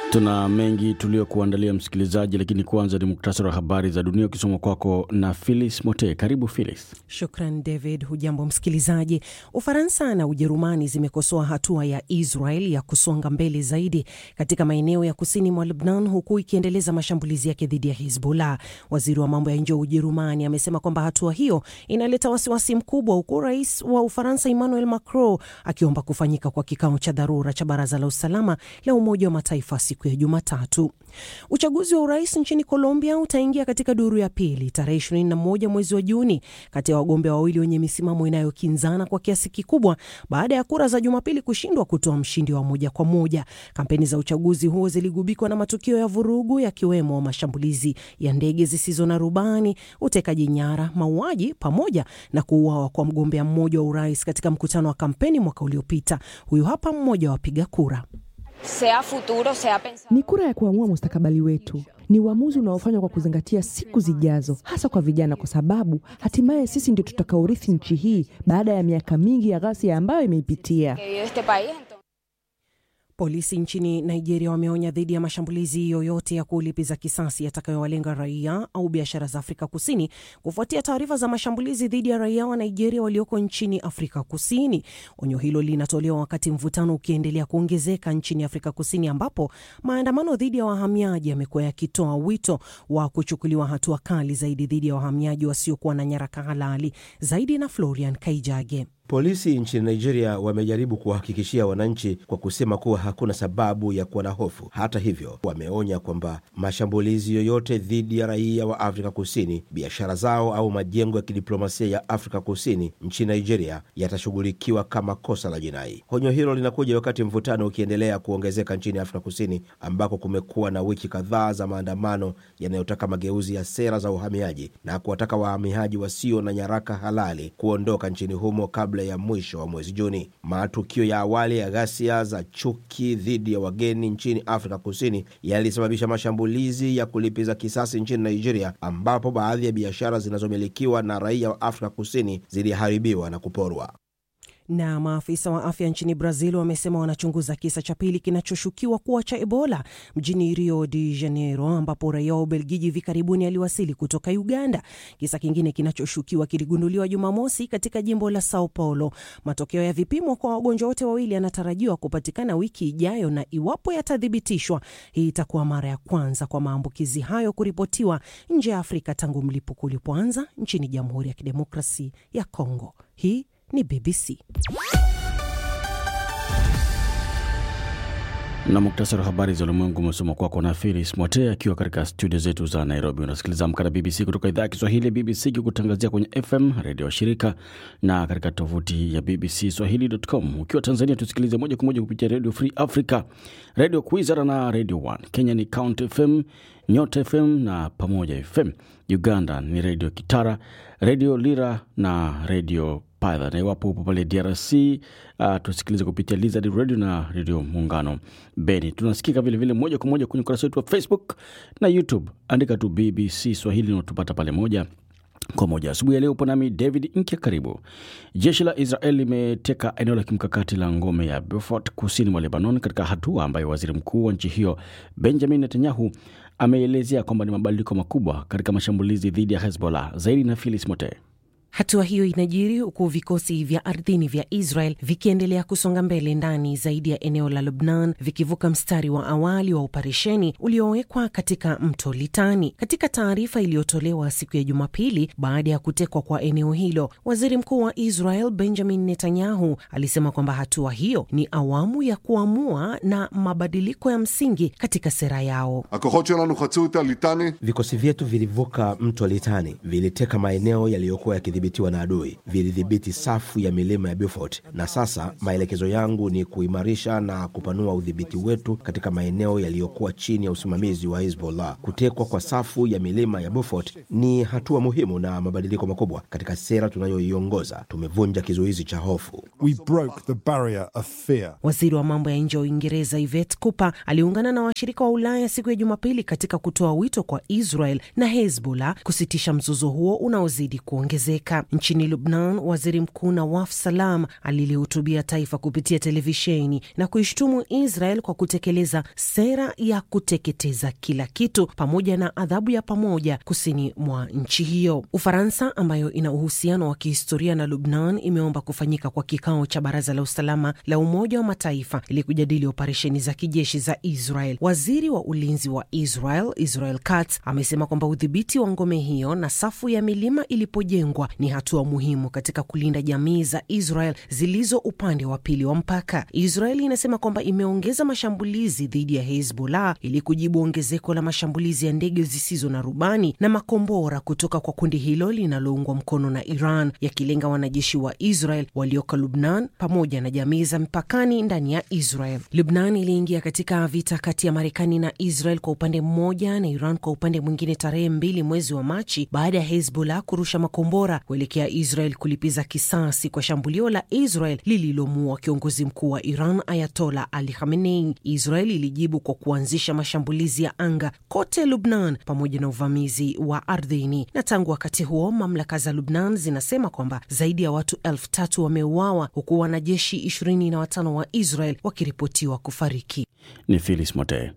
Tuna mengi tuliyokuandalia msikilizaji, lakini kwanza ni muktasari wa habari za dunia ukisoma kwako na Philis Mote. Karibu Philis. Shukran David. Hujambo msikilizaji. Ufaransa na Ujerumani zimekosoa hatua ya Israel ya kusonga mbele zaidi katika maeneo ya kusini mwa Lebnan, huku ikiendeleza mashambulizi yake dhidi ya Hizbullah. Waziri wa mambo ya nje wa Ujerumani amesema kwamba hatua hiyo inaleta wasiwasi mkubwa, huku rais wa Ufaransa Emmanuel Macron akiomba kufanyika kwa kikao cha dharura cha baraza la usalama la Umoja wa Mataifa siku ya Jumatatu. Uchaguzi wa urais nchini Colombia utaingia katika duru ya pili tarehe 21 mwezi wa Juni, kati ya wagombea wawili wenye misimamo inayokinzana kwa kiasi kikubwa baada ya kura za Jumapili kushindwa kutoa mshindi wa moja kwa moja. Kampeni za uchaguzi huo ziligubikwa na matukio ya vurugu, yakiwemo mashambulizi ya ndege zisizo na rubani, utekaji nyara, mauaji pamoja na kuuawa kwa mgombea mmoja wa urais katika mkutano wa kampeni mwaka uliopita. Huyu hapa mmoja wa wapiga kura. Sea futuro, sea pensado. Ni kura ya kuamua mustakabali wetu. Ni uamuzi unaofanywa kwa kuzingatia siku zijazo, hasa kwa vijana, kwa sababu hatimaye sisi ndio tutakaorithi nchi hii baada ya miaka mingi ya ghasia ambayo imeipitia. que vive este país. Entonces, Polisi nchini Nigeria wameonya dhidi ya mashambulizi yoyote ya kulipiza kisasi yatakayowalenga raia au biashara za Afrika Kusini kufuatia taarifa za mashambulizi dhidi ya raia wa Nigeria walioko nchini Afrika Kusini. Onyo hilo linatolewa wakati mvutano ukiendelea kuongezeka nchini Afrika Kusini, ambapo maandamano dhidi ya wahamiaji yamekuwa yakitoa wito wa kuchukuliwa hatua kali zaidi dhidi ya wahamiaji wasiokuwa na nyaraka halali. Zaidi na Florian Kaijage. Polisi nchini Nigeria wamejaribu kuwahakikishia wananchi kwa kusema kuwa hakuna sababu ya kuwa na hofu. Hata hivyo, wameonya kwamba mashambulizi yoyote dhidi ya raia wa Afrika Kusini, biashara zao au majengo ya kidiplomasia ya Afrika Kusini nchini Nigeria yatashughulikiwa kama kosa la jinai. Onyo hilo linakuja wakati mvutano ukiendelea kuongezeka nchini Afrika Kusini, ambako kumekuwa na wiki kadhaa za maandamano yanayotaka mageuzi ya sera za uhamiaji na kuwataka wahamiaji wasio na nyaraka halali kuondoka nchini humo kabla ya mwisho wa mwezi Juni. Matukio ya awali ya ghasia za chuki dhidi ya wageni nchini Afrika Kusini yalisababisha mashambulizi ya kulipiza kisasi nchini Nigeria, ambapo baadhi ya biashara zinazomilikiwa na raia wa Afrika Kusini ziliharibiwa na kuporwa. Na maafisa wa afya nchini Brazil wamesema wanachunguza kisa cha pili kinachoshukiwa kuwa cha Ebola mjini Rio de Janeiro, ambapo raia wa Ubelgiji hivi karibuni aliwasili kutoka Uganda. Kisa kingine kinachoshukiwa kiligunduliwa Jumamosi katika jimbo la Sao Paulo. Matokeo ya vipimo kwa wagonjwa wote wawili yanatarajiwa kupatikana wiki ijayo, na iwapo yatathibitishwa, hii itakuwa mara ya kwanza kwa maambukizi hayo kuripotiwa nje ya Afrika tangu mlipuko ulipoanza nchini Jamhuri ya Kidemokrasi ya Kongo. Hii ni BBC. na muktasari wa habari za ulimwengu umesoma kwako na Filis Mwote akiwa katika studio zetu za Nairobi. Unasikiliza Amka na BBC kutoka idhaa ya Kiswahili ya BBC kikutangazia kwenye FM redio wa shirika na katika tovuti ya BBC Swahili.com. Ukiwa Tanzania tusikilize moja kwa moja kupitia Radio Free Africa, Radio Kwizera na Radio One. Kenya ni Count FM, Nyota FM na Pamoja FM. Uganda ni Radio Kitara, Radio Lira na Radio Python. Na iwapo upo pale DRC uh, tusikilize kupitia Lizard Radio na Radio Muungano Beni. Tunasikika vilevile moja kwa moja kwenye ukurasa wetu wa Facebook na YouTube, andika tu BBC Swahili na utupata pale moja kwa moja. Asubuhi ya leo upo nami David Nkya. Karibu. Jeshi la Israel limeteka eneo la kimkakati la ngome ya Beaufort kusini mwa Lebanon, katika hatua ambayo waziri mkuu wa nchi hiyo Benjamin Netanyahu ameelezea kwamba ni mabadiliko makubwa katika mashambulizi dhidi ya Hezbollah. Zaidi na Philis Mote. Hatua hiyo inajiri huku vikosi vya ardhini vya Israel vikiendelea kusonga mbele ndani zaidi ya eneo la Lubnan, vikivuka mstari wa awali wa operesheni uliowekwa katika mto Litani. Katika taarifa iliyotolewa siku ya Jumapili baada ya kutekwa kwa eneo hilo, waziri mkuu wa Israel Benjamin Netanyahu alisema kwamba hatua hiyo ni awamu ya kuamua na mabadiliko ya msingi katika sera yao. הכוחות שלנו חצו את הליטני Vikosi vyetu vilivuka mto Litani, viliteka maeneo yaliyokuwa yakidhibitiwa na adui, vilidhibiti safu ya milima ya Beaufort, na sasa maelekezo yangu ni kuimarisha na kupanua udhibiti wetu katika maeneo yaliyokuwa chini ya usimamizi wa Hezbollah. Kutekwa kwa safu ya milima ya Beaufort ni hatua muhimu na mabadiliko makubwa katika sera tunayoiongoza. Tumevunja kizuizi cha hofu. We broke the barrier of fear. Waziri wa mambo ya nje wa Uingereza Yvette Cooper aliungana na washirika wa Ulaya siku ya Jumapili katika kutoa wito kwa Israel na Hezbollah kusitisha mzozo huo unaozidi kuongezeka. Afrika. Nchini Lubnan, waziri mkuu Nawaf Salam alilihutubia taifa kupitia televisheni na kuishtumu Israel kwa kutekeleza sera ya kuteketeza kila kitu pamoja na adhabu ya pamoja kusini mwa nchi hiyo. Ufaransa ambayo ina uhusiano wa kihistoria na Lubnan imeomba kufanyika kwa kikao cha baraza la usalama la Umoja wa Mataifa ili kujadili operesheni za kijeshi za Israel. Waziri wa ulinzi wa Israel Israel Katz amesema kwamba udhibiti wa ngome hiyo na safu ya milima ilipojengwa ni hatua muhimu katika kulinda jamii za Israel zilizo upande wa pili wa mpaka. Israel inasema kwamba imeongeza mashambulizi dhidi ya Hezbollah ili kujibu ongezeko la mashambulizi ya ndege zisizo na rubani na makombora kutoka kwa kundi hilo linaloungwa mkono na Iran, yakilenga wanajeshi wa Israel walioko Lubnan pamoja na jamii za mpakani ndani ya Israel. Lubnan iliingia katika vita kati ya Marekani na Israel kwa upande mmoja na Iran kwa upande mwingine tarehe mbili mwezi wa Machi baada ya Hezbollah kurusha makombora kuelekea Israel kulipiza kisasi kwa shambulio la Israel lililomuua kiongozi mkuu wa Iran Ayatola Ali Khamenei. Israel ilijibu kwa kuanzisha mashambulizi ya anga kote Lubnan pamoja na uvamizi wa ardhini, na tangu wakati huo mamlaka za Lubnan zinasema kwamba zaidi ya watu elfu tatu wameuawa huku wanajeshi ishirini na watano wa Israel wakiripotiwa kufariki. Ni Philis Mote.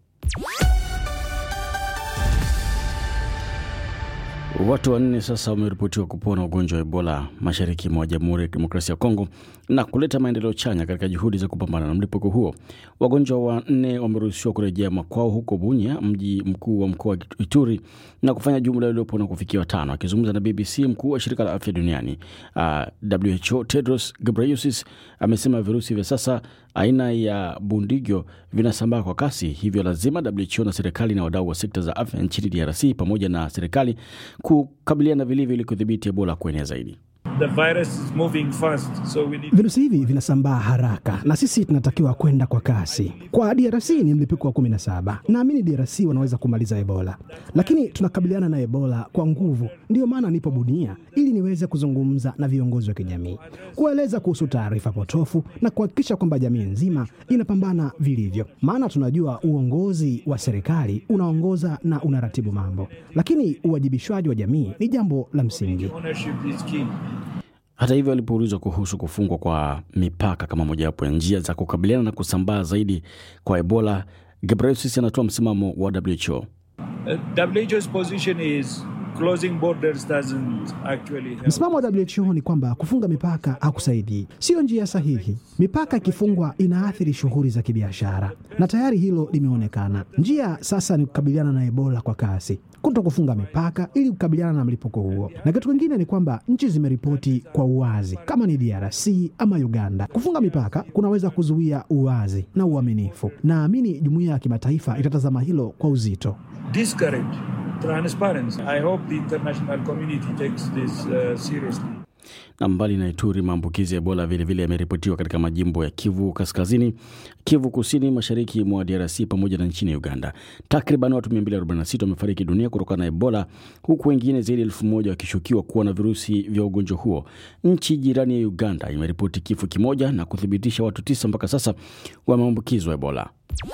Watu wanne sasa wameripotiwa kupona ugonjwa wa Ebola mashariki mwa Jamhuri ya Kidemokrasia ya Kongo na kuleta maendeleo chanya katika juhudi za kupambana na mlipuko huo. Wagonjwa wanne wameruhusiwa kurejea makwao huko Bunya, mji mkuu wa mkoa wa Ituri, na kufanya jumla iliyopona kufikia watano. Akizungumza na BBC, mkuu wa shirika la afya duniani uh, WHO Tedros Ghebreyesus amesema virusi vya sasa aina ya bundigyo vinasambaa kwa kasi, hivyo lazima WHO na serikali na wadau wa sekta za afya nchini DRC pamoja na serikali kukabiliana vilivyo ili kudhibiti Ebola kuenea zaidi. The virus is moving fast, so we need... Virusi hivi vinasambaa haraka na sisi tunatakiwa kwenda kwa kasi. Kwa DRC ni mlipuko wa 17. Naamini DRC wanaweza kumaliza Ebola, lakini tunakabiliana na Ebola kwa nguvu. Ndiyo maana nipo Bunia ili niweze kuzungumza na viongozi wa kijamii, kueleza kuhusu taarifa potofu na kuhakikisha kwamba jamii nzima inapambana vilivyo, maana tunajua uongozi wa serikali unaongoza na unaratibu mambo, lakini uwajibishwaji wa jamii ni jambo la msingi. ownership is key. Hata hivyo, alipoulizwa kuhusu kufungwa kwa mipaka kama mojawapo ya njia za kukabiliana na kusambaa zaidi kwa Ebola, Ghebreyesus anatoa msimamo wa WHO. Uh, WHO's position is closing borders doesn't actually help. Msimamo wa WHO ni kwamba kufunga mipaka hakusaidii, siyo njia sahihi. Mipaka ikifungwa inaathiri shughuli za kibiashara, na tayari hilo limeonekana. Njia sasa ni kukabiliana na Ebola kwa kasi, kuto kufunga mipaka ili kukabiliana na mlipuko huo. Na kitu kingine ni kwamba nchi zimeripoti kwa uwazi, kama ni DRC ama Uganda. Kufunga mipaka kunaweza kuzuia uwazi na uaminifu. Naamini jumuiya ya kimataifa itatazama hilo kwa uzito. Discourage transparency. I hope the international community takes this uh, seriously. Na mbali na Ituri, maambukizi ya Ebola vilevile yameripotiwa katika majimbo ya Kivu Kaskazini, Kivu Kusini, mashariki mwa DRC pamoja na nchini Uganda. Takriban watu 246 wamefariki dunia kutokana na Ebola, huku wengine zaidi ya elfu moja wakishukiwa kuwa na virusi vya ugonjwa huo. Nchi jirani ya Uganda imeripoti kifo kimoja na kuthibitisha watu tisa mpaka sasa wameambukizwa Ebola.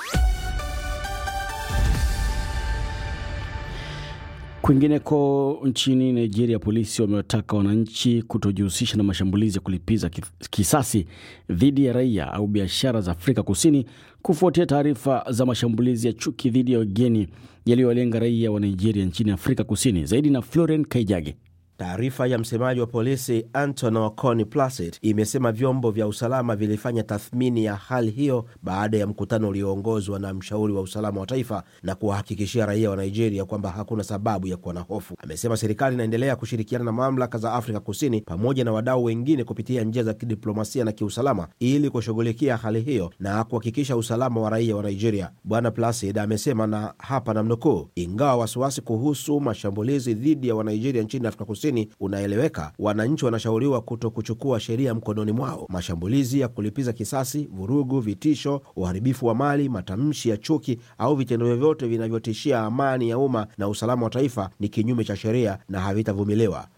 Kwingineko nchini Nigeria, polisi wamewataka wananchi kutojihusisha na mashambulizi ya kulipiza kisasi dhidi ya raia au biashara za Afrika Kusini kufuatia taarifa za mashambulizi ya chuki dhidi ya wageni yaliyowalenga raia wa Nigeria nchini Afrika Kusini. Zaidi na Florent Kaijage. Taarifa ya msemaji wa polisi Anton Oconi Placid imesema vyombo vya usalama vilifanya tathmini ya hali hiyo baada ya mkutano ulioongozwa na mshauri wa usalama wa taifa na kuwahakikishia raia wa Nigeria kwamba hakuna sababu ya kuwa na hofu. Amesema serikali inaendelea kushirikiana na mamlaka za Afrika Kusini pamoja na wadau wengine kupitia njia za kidiplomasia na kiusalama ili kushughulikia hali hiyo na kuhakikisha usalama wa raia wa Nigeria. Bwana Placid amesema, na hapa namnukuu, ingawa wasiwasi kuhusu mashambulizi dhidi ya Wanigeria nchini Afrika Kusini unaeleweka, wananchi wanashauriwa kuto kuchukua sheria mkononi mwao. Mashambulizi ya kulipiza kisasi, vurugu, vitisho, uharibifu wa mali, matamshi ya chuki au vitendo vyovyote vinavyotishia amani ya umma na usalama wa taifa ni kinyume cha sheria na havitavumiliwa.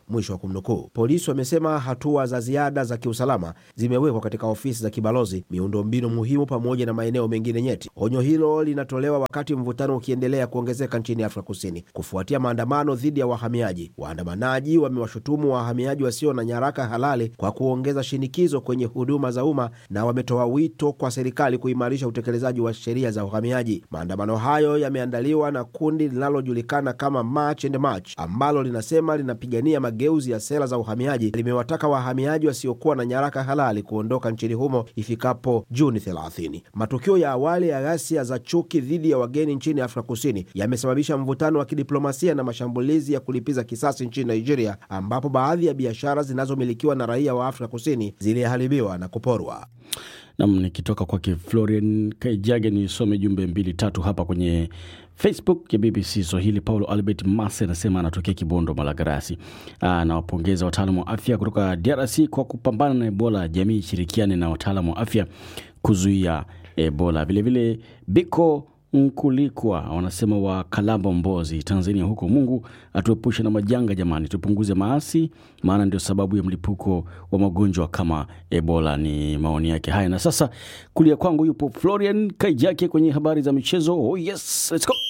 mwisho wa kumnukuu. Polisi wamesema hatua za ziada za kiusalama zimewekwa katika ofisi za kibalozi, miundombinu muhimu, pamoja na maeneo mengine nyeti. Onyo hilo linatolewa wakati mvutano ukiendelea kuongezeka nchini Afrika Kusini kufuatia maandamano dhidi ya wahamiaji. Waandamanaji wamewashutumu wahamiaji wasio na nyaraka halali kwa kuongeza shinikizo kwenye huduma za umma na wametoa wito kwa serikali kuimarisha utekelezaji wa sheria za uhamiaji. Maandamano hayo yameandaliwa na kundi linalojulikana kama March and March ambalo linasema linapigania mageuzi ya sera za uhamiaji. Limewataka wahamiaji wasiokuwa na nyaraka halali kuondoka nchini humo ifikapo Juni 30. Matukio ya awali ya ghasia za chuki dhidi ya wageni nchini Afrika Kusini yamesababisha mvutano wa kidiplomasia na mashambulizi ya kulipiza kisasi nchini Nigeria, ambapo baadhi ya biashara zinazomilikiwa na raia wa Afrika Kusini ziliharibiwa na kuporwa. Nam, nikitoka kwake Florian Kaijage nisome jumbe mbili tatu hapa kwenye Facebook ya BBC Swahili. Paulo Albert Mase anasema anatokea Kibondo, Malagarasi. Anawapongeza wataalamu wa afya kutoka DRC kwa kupambana na Ebola. Jamii ishirikiane na wataalamu wa afya kuzuia Ebola. Vilevile Biko Nkulikwa wanasema wa Kalamba, Mbozi, Tanzania huko. Mungu atuepushe na majanga jamani, tupunguze maasi, maana ndio sababu ya mlipuko wa magonjwa kama Ebola. Ni maoni yake haya. Na sasa kulia kwangu yupo Florian Kaijake kwenye habari za michezo. Oh yes, let's go.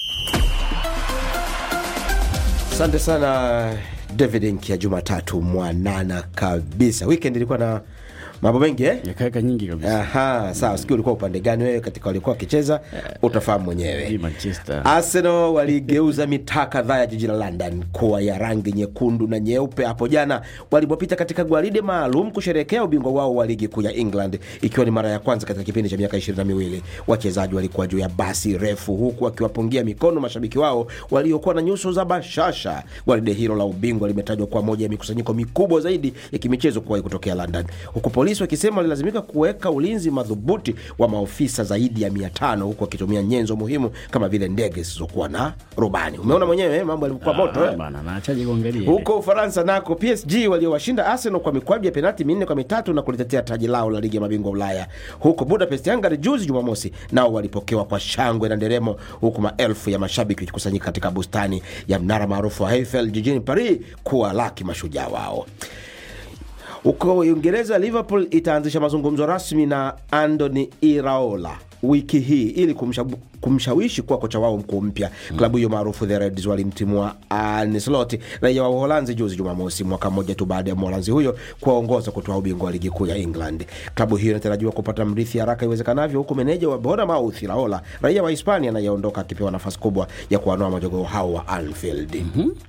Asante sana David Nkia. Jumatatu mwanana kabisa, weekend ilikuwa na mambo mengi eh? Yakaeka nyingi kabisa. Aha, sawa. Sikia ulikuwa upande gani wewe katika walikuwa wakicheza, utafahamu mwenyewe. Manchester. Arsenal waligeuza mitaa kadhaa ya jiji la London kuwa ya rangi nyekundu na nyeupe hapo jana walipopita katika gwaride maalum kusherehekea ubingwa wao wa ligi kuu ya England, ikiwa ni mara ya kwanza katika kipindi cha miaka ishirini na miwili. Wachezaji walikuwa juu ya basi refu, huku wakiwapungia mikono mashabiki wao waliokuwa na nyuso za bashasha. Gwaride hilo la ubingwa limetajwa kuwa moja ya mikusanyiko mikubwa zaidi ya kimichezo kuwahi kutokea London, huku polisi wakisema walilazimika kuweka ulinzi madhubuti wa maofisa zaidi ya mia tano huku wakitumia nyenzo muhimu kama vile ndege zisizokuwa na rubani. Umeona mwenyewe mambo yalikuwa moto eh? Bana, naachaje kuangalia Huko Ufaransa nako PSG waliowashinda Arsenal kwa mikwaju ya penalti minne kwa mitatu na kulitetea taji lao la ligi ya mabingwa Ulaya. Huko Budapest, Hungary, juzi Jumamosi, nao walipokewa kwa shangwe na nderemo, huku maelfu ya mashabiki wakikusanyika katika bustani ya mnara maarufu wa Eiffel jijini Paris kuwalaki mashujaa wao. Huko Uingereza, Liverpool itaanzisha mazungumzo rasmi na Andoni Iraola wiki hii ili kumsha, kumshawishi kuwa kocha wao mkuu mpya. Klabu hiyo maarufu the Reds walimtimua Arne Slot, raia wa Uholanzi, juzi Jumamosi, mwaka mmoja tu baada ya Mholanzi huyo kuwaongoza kutoa ubingwa wa ligi kuu ya England. Klabu hiyo inatarajiwa kupata mrithi haraka iwezekanavyo, huku meneja wa Bournemouth Iraola, raia wa Hispania, anayeondoka akipewa nafasi kubwa ya kuwanoa majogoo hao wa Anfield.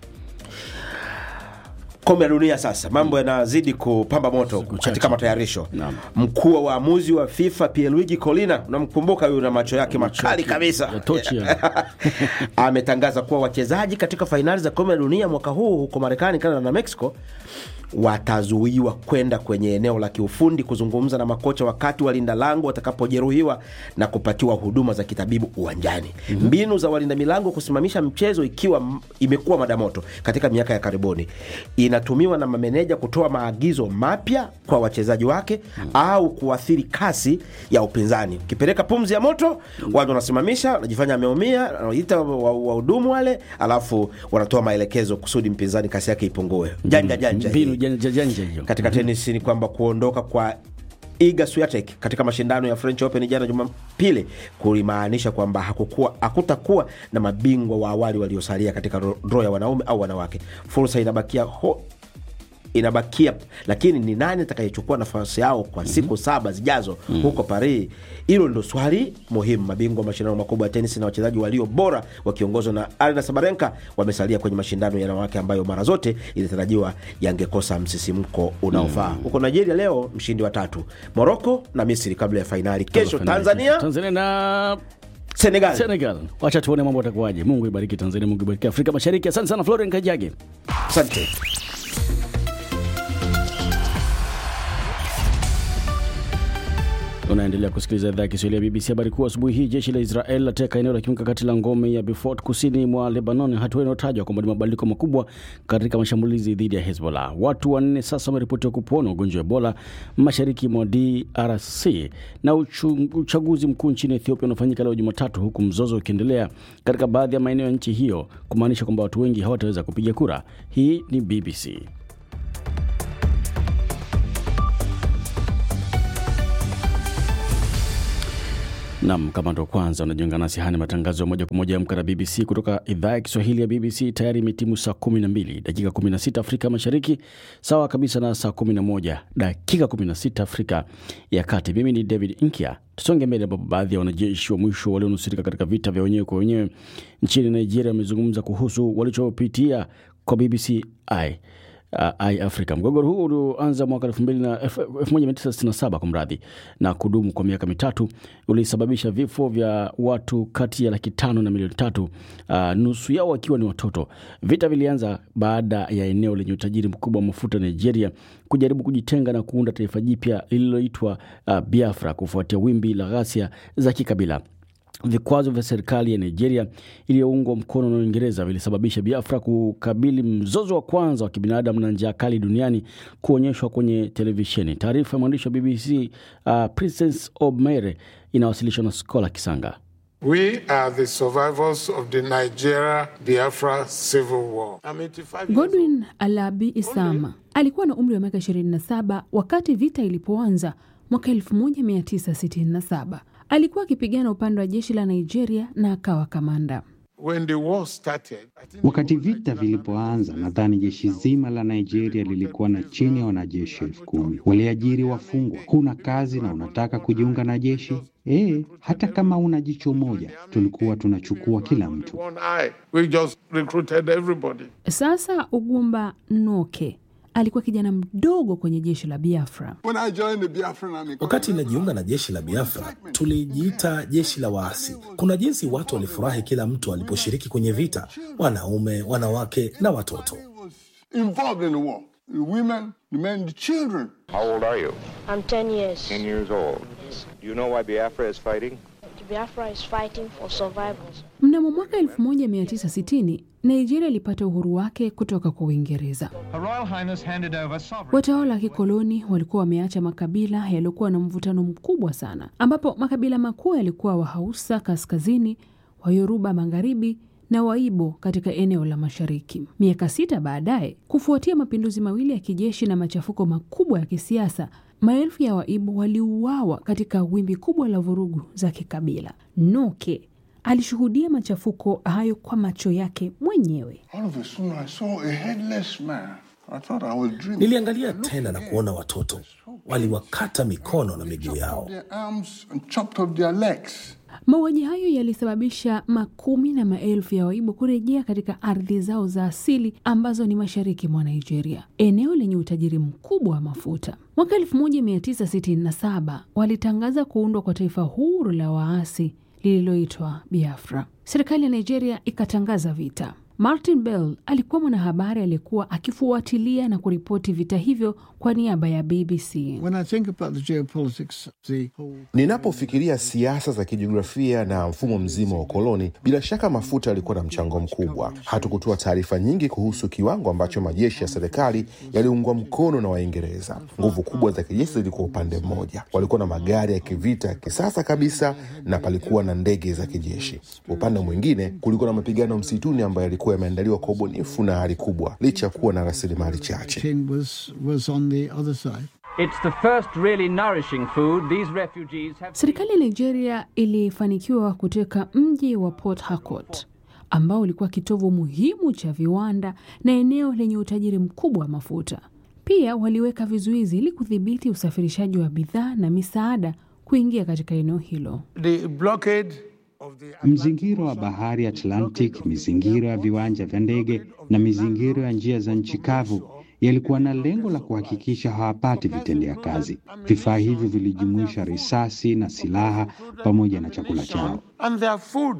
Kombe la dunia sasa, mambo yanazidi kupamba moto katika matayarisho. Naam. Mkuu wa waamuzi wa FIFA Pierluigi Collina, unamkumbuka huyu na macho yake makali kabisa ya tochi ya. ametangaza kuwa wachezaji katika fainali za kombe la dunia mwaka huu huko Marekani, Canada na Mexico watazuiwa kwenda kwenye eneo la kiufundi kuzungumza na makocha wakati walinda lango watakapojeruhiwa na kupatiwa huduma za kitabibu uwanjani. Mbinu za walinda milango kusimamisha mchezo ikiwa m- imekuwa madamoto katika miaka ya karibuni, inatumiwa na mameneja kutoa maagizo mapya kwa wachezaji wake au kuathiri kasi ya upinzani. Ukipeleka pumzi ya moto, watu wanasimamisha, wanajifanya ameumia, wanaita wa- wahudumu wale, alafu wanatoa maelekezo kusudi mpinzani kasi yake ipungue. Janja janja hii mbinu janja janja hiyo. katika tenisi ni kwamba kuondoka kwa Iga Swiatek katika mashindano ya French Open jana Jumapili kulimaanisha kwamba hakukuwa hakutakuwa na mabingwa wa awali waliosalia katika ro- draw ya wanaume au wanawake. Fursa inabakia ho, inabakia lakini ni nani atakayechukua nafasi yao kwa siku saba zijazo huko Paris? Hilo ndo swali muhimu. Mabingwa wa mashindano makubwa ya tenisi na wachezaji walio bora wakiongozwa na Arina Sabarenka wamesalia kwenye mashindano ya wanawake ambayo mara zote ilitarajiwa yangekosa msisimko unaofaa. Huko Nigeria leo mshindi wa tatu, Moroko na Misri kabla ya fainali. Kesho Tanzania, Tanzania na Senegal. Senegal. Wacha tuone mambo atakuwaje. Mungu ibariki Tanzania, Mungu ibariki Afrika Mashariki. Asante sana Florian Kajage. Asante. Unaendelea kusikiliza idhaa ya Kiswahili ya BBC. Habari kuu asubuhi hii, jeshi la Israel lateka eneo la kimkakati la ngome ya Beaufort kusini mwa Lebanon, hatua inayotajwa kwamba ni mabadiliko makubwa katika mashambulizi dhidi ya Hezbollah. Watu wanne sasa wameripotiwa kupona ugonjwa wa Ebola mashariki mwa DRC, na uchu- uchaguzi mkuu nchini Ethiopia unafanyika leo Jumatatu, huku mzozo ukiendelea katika baadhi ya maeneo ya nchi hiyo, kumaanisha kwamba watu wengi hawataweza kupiga kura. Hii ni BBC. Nam, kama ndo kwanza unajiunga nasi, haya ni matangazo ya moja kwa moja ya Amka na BBC kutoka idhaa ya Kiswahili ya BBC. Tayari imetimu saa 12 dakika 16 Afrika Mashariki, sawa kabisa na saa 11 dakika 16 Afrika ya Kati. Mimi ni David Inkia. Tusonge mbele, ambapo baadhi ya wanajeshi wa mwisho walionusurika katika vita vya wenyewe kwa wenyewe nchini Nigeria wamezungumza kuhusu walichopitia kwa BBC I uh, i Africa. Mgogoro huu ulioanza mwaka 1967 kwa mradhi na kudumu kwa miaka mitatu ulisababisha vifo vya watu kati ya laki tano na milioni tatu, uh, nusu yao wakiwa ni watoto. Vita vilianza baada ya eneo lenye utajiri mkubwa wa mafuta Nigeria kujaribu kujitenga na kuunda taifa jipya lililoitwa uh, Biafra kufuatia wimbi la ghasia za kikabila. Vikwazo vya serikali ya Nigeria iliyoungwa mkono na Uingereza vilisababisha Biafra kukabili mzozo wa kwanza wa kibinadamu na njaa kali duniani kuonyeshwa kwenye televisheni. Taarifa ya mwandishi wa BBC uh, Princess Obmere inawasilishwa na Skola Kisanga. We are the survivors of the Nigeria Biafra civil war. I'm 85 years Godwin Alabi Isama alikuwa na umri wa miaka 27 wakati vita ilipoanza mwaka 1967. Alikuwa akipigana upande wa jeshi la Nigeria na akawa kamanda. When the war started, I think Wakati vita vilipoanza, nadhani jeshi zima la Nigeria lilikuwa na chini ya wanajeshi elfu kumi. Waliajiri wafungwa. Huna kazi na unataka kujiunga na jeshi? Eh, hata kama una jicho moja, tulikuwa tunachukua kila mtu. one eye, we just recruited everybody. Sasa Ugumba Noke alikuwa kijana mdogo kwenye jeshi la Biafra. When I joined the Biafran army, Wakati inajiunga na jeshi la Biafra, tulijiita jeshi la waasi. Kuna jinsi watu walifurahi kila mtu aliposhiriki kwenye vita, wanaume, wanawake na watoto. was involved in the war. The women, the men, the children. How old are you? I'm 10 years. 10 years old. Do you know why Biafra is fighting? Biafra is fighting for survivors. Mnamo mwaka 1960 Nigeria ilipata uhuru wake kutoka kwa Uingereza. Watawala wa kikoloni walikuwa wameacha makabila yaliyokuwa na mvutano mkubwa sana, ambapo makabila makuu yalikuwa Wahausa kaskazini, Wayoruba magharibi na Waibo katika eneo la mashariki. Miaka sita baadaye, kufuatia mapinduzi mawili ya kijeshi na machafuko makubwa ya kisiasa, maelfu ya Waibo waliuawa katika wimbi kubwa la vurugu za kikabila. Noke alishuhudia machafuko hayo kwa macho yake mwenyewe. All of a sudden, I saw a headless man. I thought I was dreaming. Niliangalia tena na kuona watoto waliwakata mikono na miguu yao. Their arms and chopped off their legs. Mauaji hayo yalisababisha makumi na maelfu ya Waibo kurejea katika ardhi zao za asili ambazo ni mashariki mwa Nigeria, eneo lenye utajiri mkubwa wa mafuta. Mwaka 1967 walitangaza kuundwa kwa taifa huru la waasi lililoitwa Biafra. Serikali ya Nigeria ikatangaza vita. Martin Bell alikuwa mwanahabari aliyekuwa akifuatilia na kuripoti vita hivyo kwa niaba ya BBC. When I think about the geopolitics, the whole Ninapofikiria siasa za kijiografia na mfumo mzima wa ukoloni, bila shaka mafuta yalikuwa na mchango mkubwa. Hatukutoa taarifa nyingi kuhusu kiwango ambacho majeshi ya serikali yaliungwa mkono na Waingereza. Nguvu kubwa za kijeshi zilikuwa upande mmoja, walikuwa na magari ya kivita ya kisasa kabisa, na palikuwa na ndege za kijeshi. Upande mwingine, kulikuwa na mapigano msituni ambayo yalikuwa yameandaliwa kwa ubunifu na hali kubwa, licha ya kuwa na rasilimali chache. king was was on the other side. It's the first really nourishing food these refugees have. Serikali ya Nigeria ilifanikiwa kuteka mji wa Port Harcourt ambao ulikuwa kitovu muhimu cha viwanda na eneo lenye utajiri mkubwa wa mafuta. Pia waliweka vizuizi ili kudhibiti usafirishaji wa bidhaa na misaada kuingia katika eneo hilo. The blockade Mzingiro wa bahari Atlantic, mizingiro ya viwanja vya ndege na mizingiro ya njia za nchi kavu yalikuwa na lengo la kuhakikisha hawapati vitendea kazi. Vifaa hivyo vilijumuisha risasi na silaha pamoja na chakula chao. and their food.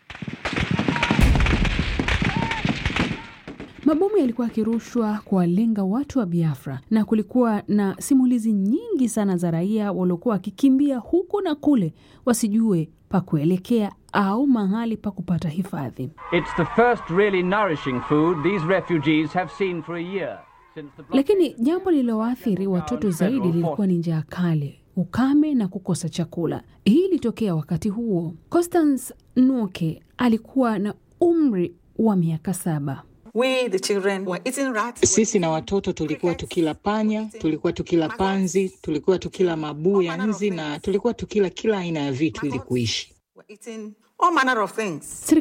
Mabomu yalikuwa yakirushwa kuwalenga watu wa Biafra na kulikuwa na simulizi nyingi sana za raia waliokuwa wakikimbia huku na kule wasijue pa kuelekea au mahali pa kupata hifadhi. It's the first really nourishing food these refugees have seen for a year since the blockade. Lakini jambo lililoathiri watoto zaidi lilikuwa ni njaa kali, ukame na kukosa chakula. Hii ilitokea wakati huo. Constance Nuke alikuwa na umri wa miaka saba. We, the children, were eating rats. Sisi na watoto tulikuwa tukila panya, tulikuwa tukila panzi, tulikuwa tukila mabuu ya nzi na tulikuwa tukila kila aina ya vitu ili kuishi. Were eating all manner of things.